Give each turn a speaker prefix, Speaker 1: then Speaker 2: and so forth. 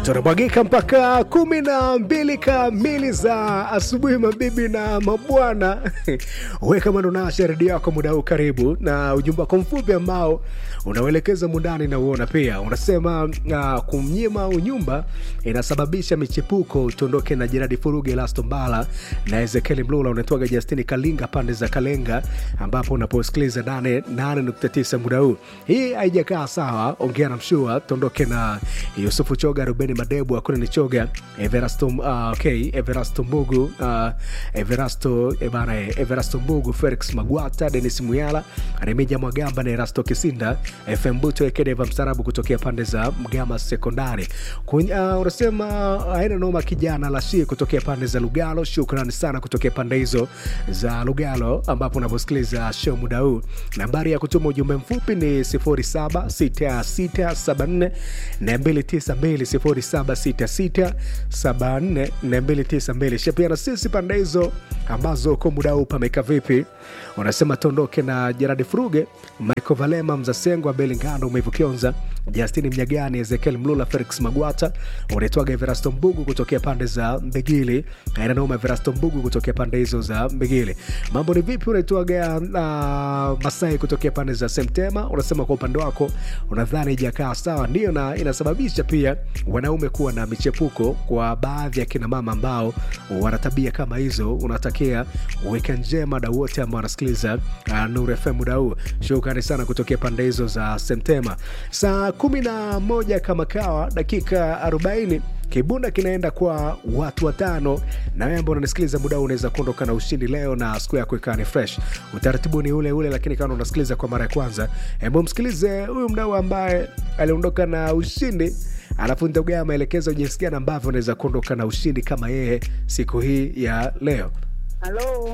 Speaker 1: tunamwagika mpaka kumi na mbili kamili za asubuhi, mabibi na mabwana. We kama ndo nasha redio yako muda huu, karibu na ujumbe wako mfupi ambao unauelekeza mundani na uona pia unasema uh, kumnyima unyumba inasababisha michepuko. Tuondoke na Jeradi Furuge, Elasto Mbala na Ezekieli Mlula, unatoaga Justini Kalinga pande za Kalenga, ambapo unaposikiliza 8.9 muda huu. Hii haijakaa sawa, ongea na mshua. Tuondoke na Yusufu Choga, Rubeni Madebu, Akuna ni Choga, Everasto, uh, okay, Everasto Mbugu, uh, Everasto eh, bana, eh, Everasto Mbugu, Felix Magwata, Denis Muyala, Remija Mwagamba na Erasto Kisinda, FM Buto Ekedeva Mstarabu kutokea pande za Mgama Sekondari. Kun- uh, unasema haina noma, kijana Lashi kutokea pande za Lugalo. Shukrani sana kutokea pande hizo za Lugalo ambapo unavyosikiliza show muda huu. Nambari ya kutuma ujumbe mfupi ni 076674 292 076674 292. Shapia na sisi pande hizo ambazo uko muda huu pameka vipi? Unasema tuondoke na Jeradi Fruge, Michael Valema, Mzasengo, Abeli Ngando, Umevu Kionza, Justini Mnyagani, Ezekiel Mlula, Felix Magwata, unaitwaga Everasto Mbugu kutokea pande za Mbegili, ainanoma Everasto Mbugu kutokea pande hizo za Mbegili. Mambo ni vipi? Unaitwaga uh, Masai kutokea pande za Semtema, unasema kwa upande wako unadhani ijakaa sawa, ndio na inasababisha pia wanaume kuwa na michepuko kwa baadhi ya kina mama ambao wana tabia kama hizo. Unatakia weka njema da wote ambao wanasikiliza uh, Nuru FM muda huu. Shukrani sana kutokea pande hizo za Semtema. Saa kumi na moja kama kawa dakika arobaini kibunda kinaenda kwa watu watano, na wewe ambao unanisikiliza muda huu unaweza kuondoka na ushindi leo na siku yako ikawa ni fresh. Utaratibu ni ule ule, lakini kama unasikiliza kwa mara ya kwanza, hebu msikilize huyu mdau ambaye aliondoka na ushindi alafu nitagea maelekezo jinsi gani ambavyo unaweza kuondoka na ushindi kama yeye siku hii ya leo.
Speaker 2: Halo,